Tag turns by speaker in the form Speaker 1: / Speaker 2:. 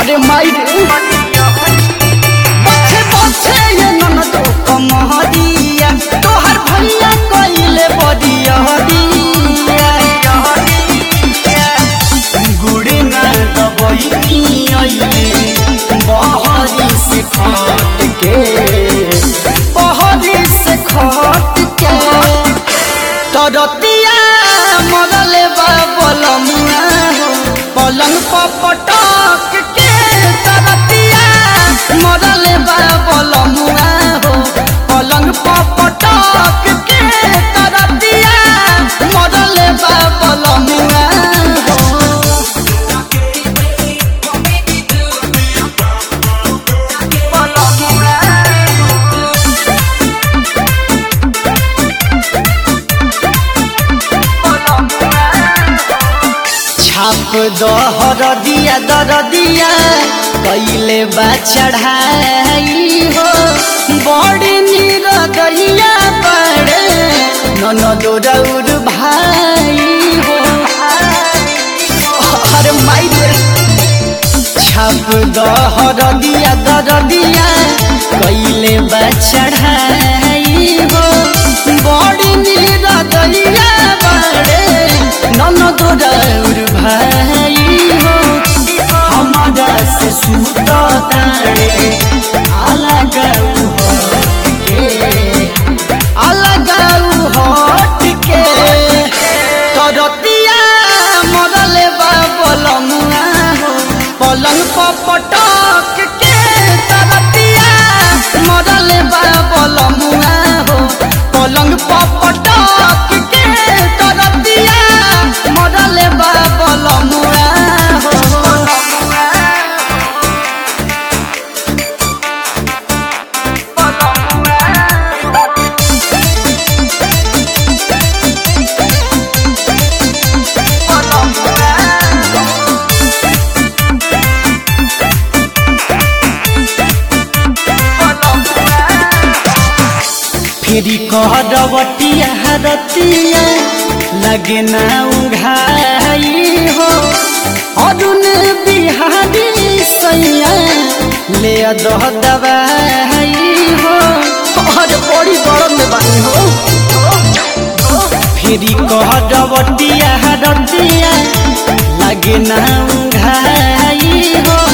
Speaker 1: अरे माई रे बच्चे बच्चे ये ननद कमहरिया तोहर भैया कइले बदिया दिया गुड़े ना दबई आइले बहरी से खट के बहरी से खट के तरतिया मरले बा बलमुआ हो पलंग पर पटक के तरतिया मरले बा बलमुआ हो पलंग पर पटक के तरतिया मरले बा बलमुआ हो छाप दहर दिया दर दिया कैले बा चढ़ाई हो बड़ी नीर दैया बड़े ननद रौर भाई हो अरे माई रे छाप दहर दिया दर दिया कैले बा चढ़ाई हो बड़ी नीर दैया बड़े ननद रौर भाई हो हमारा से सुत तारे अलग हट के अलग हट के तरतिया मरले बा बलमुआ हो पलंग पर पटक के तरतिया मरले बा बलमुआ हो पलंग पर पटक के तरतिया मरले बा बलमुआ हो फेरी कहरवटिया हरतिया लगे ना उघाई हो अरुण बिहारी सैया ले दह दवाई हो और बड़ी गरम में बानी हो फेरी कहरवटिया हरतिया लगे ना उघाई हो